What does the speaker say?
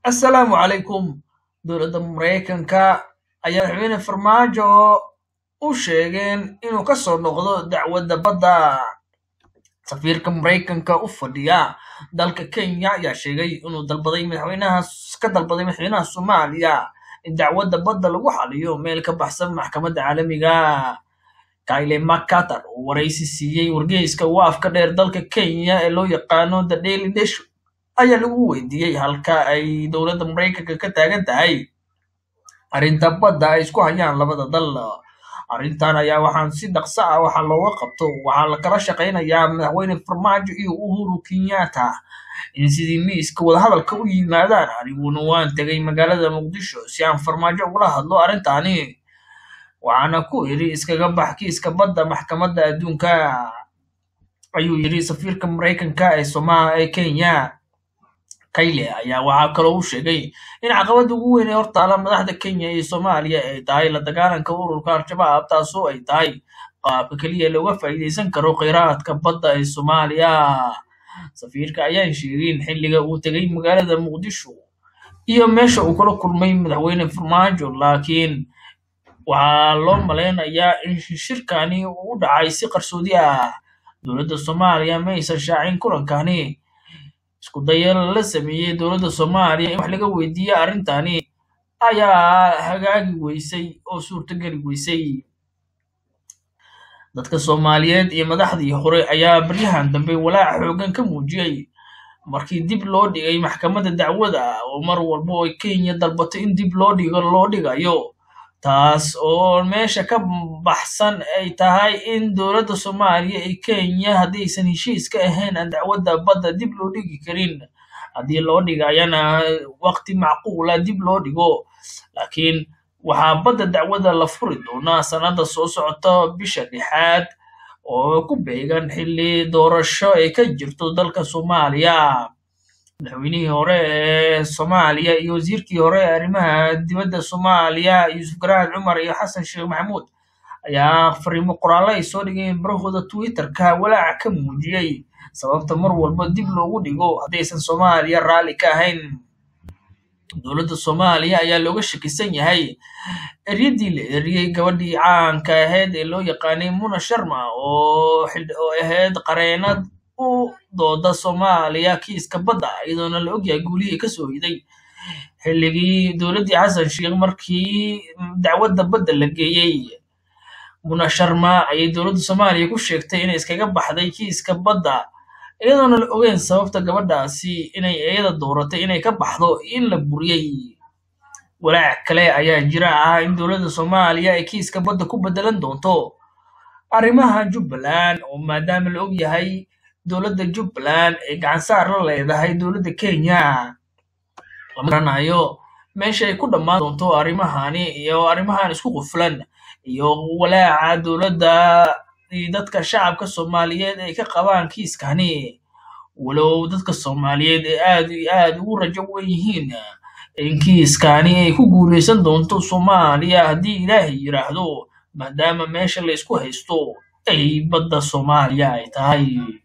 assalaamu calaykum dowladda maraykanka ayaa madaxweyne farmaajo u sheegeen inuu ka soo noqdo dacwadda badda safiirka maraykanka u fadhiya dalka kenya ayaa sheegay inuu dalbaday madaxweynaha ka dalbaday madaxweynaha soomaaliya in dacwadda badda lagu xaliyo meel ka baxsan maxkamadda caalamiga kyle mccarter oo waraysi siiyey wargeyska waafka dheer dalka kenya ee loo yaqaano the daily nation ayaa lagu weydiiyey halka ay dowladda maraykanka ka taagan tahay arrinta badda ay isku hayaan labada dal arrintan ayaa waxaan si dhaqso ah waxa looga qabto waxaa la kala shaqaynayaa madaxweyne farmaajo iyo uhuru kenyatta in sidii miiska wadahadalka u yimaadaan aniguna waan tegay magaalada muqdisho si aan farmaajo ugula hadlo arrintaani waxaana ku idhi iskaga bax kiiska badda maxkamadda adduunka ayuu yidhi safiirka maraykanka ee soma ee kenya kayle ayaa waxaa kaloo u sheegay in caqabadda ugu weyn ee hortaala madaxda kenya iyo soomaaliya ay tahay la dagaalanka ururka al-shabaab taasoo ay tahay qaabka keliya looga faa'iidaysan karo kheyraadka badda ee soomaaliya safiirka ayaan sheegin xilliga uu tegay magaalada muqdisho iyo meesha uu kula kulmay madaxweyne farmaajo laakiin waxaa loo malaynayaa in shirkani uu u dhacay si qarsoodi ah dowladda soomaaliya ma aysan shaacin kulankani isku daya la sameeyey dowladda soomaaliya in wax laga weydiiye arrintani ayaa hagaagi weysay oo suurtogeli weysay dadka soomaaliyeed iyo madaxdii hore ayaa baryahan dambe walaac xoogan ka muujiyey markii dib loo dhigay maxkamadda dacwada oo mar walba oo kenya dalbato in dib loo dhigo loo dhigayo taas oo meesha ka baxsan ay tahay in dowladda soomaaliya iyo kenya haddaysan heshiis ka ahayn aan dacwadda badda dib loo dhigi karin haddii loo dhigayana waqti macquula dib loo dhigo laakiin waxaa badda dacwada la furi doonaa sannadda soo socota bisha lixaad oo ku beegan xilli doorasho ay ka jirto dalka soomaaliya madaxweynihii hore ee soomaaliya iyo wasiirkii hore ee arrimaha dibadda soomaaliya yuusuf garaad cumar iyo xasan sheekh maxamuud ayaa fariimo qoraallo ay soo dhigeen barahooda twitterka walaaca ka muujiyey sababta mar walba dib loogu dhigo haddaysan soomaaliya raalli ka ahayn dowladda soomaaliya ayaa looga shakisan yahay eryadii la eriyey gabadhii caanka ahayd ee loo yaqaanay muna sharma oo ahayd qareenad u dooda soomaaliya kiiska badda iyadoona la ogyahay guulihii kasoo hiday xilligii dowladdii xasan sheekh markii dacwadda badda la geeyey muna sharma ayay dowladda soomaaliya ku sheegtay inay iskaga baxday kiiska badda iyadoona la ogeyn sababta gabadhaasi inay iyada dooratay inay ka baxdo in la buriyey walaac kale ayaa jira ah in dowladda soomaaliya ay kiiska badda ku bedelan doonto arrimaha jubbaland oo maadaama la og yahay dowladda jubbaland ay gacansaar la leedahay dowladda kenya lama garanayo meesha ay ku dhammaan doonto arrimahani iyo arrimahan isku quflan iyo walaaca dowladda iyo dadka shacabka soomaaliyeed ay ka qabaan kiiskani walow dadka soomaaliyeed ay aad iyo aad ugu rajo wen yihiin in kiiskani ay ku guuleysan doonto soomaaliya haddii ilaahay yidhaahdo maadaama meesha la isku haysto ay badda soomaaliya ay tahay